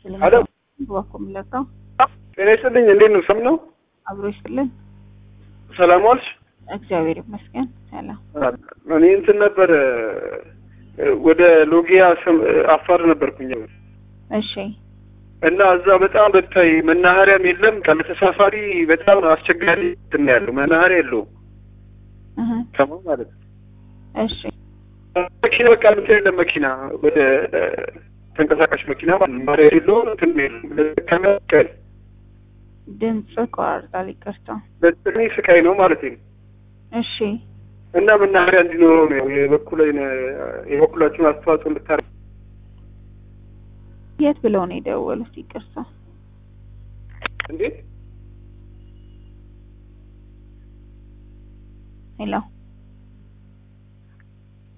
ሄሎ እባክዎ የምለቀው ጤና ይስጥልኝ። እንዴት ነው? ሰም ነው? አብሮ ይስጥልን። ሰላም ዋልሽ? እግዚአብሔር ይመስገን ሰላም። እኔ እንትን ነበር ወደ ሎጊያ ሰም- አፋር ነበርኩኝ እሺ እና እዛ በጣም ብታይ መናኸሪያም የለም። ቀን ተሳፋሪ በጣም አስቸጋሪ እንትን ነው ያለው። መናኸሪያ የለውም እህ ሰማው ማለት ነው። እሺ መኪና በቃ እንትን የለም መኪና ወደ ተንቀሳቃሽ መኪና ማለት ነው። ማሪያ የለው እንትን የለም። ከመቀል ድምጽ ቆራርጣል፣ ይቅርታ። በጥቅሜ ስቃይ ነው ማለት ነው። እሺ እና መናኸሪያ እንዲኖረው ነው የበኩሌን የበኩላችሁን አስተዋጽኦ እንድታረ የት ብለው ነው የደወሉት? ይቅርታ። እንዴት ሄሎ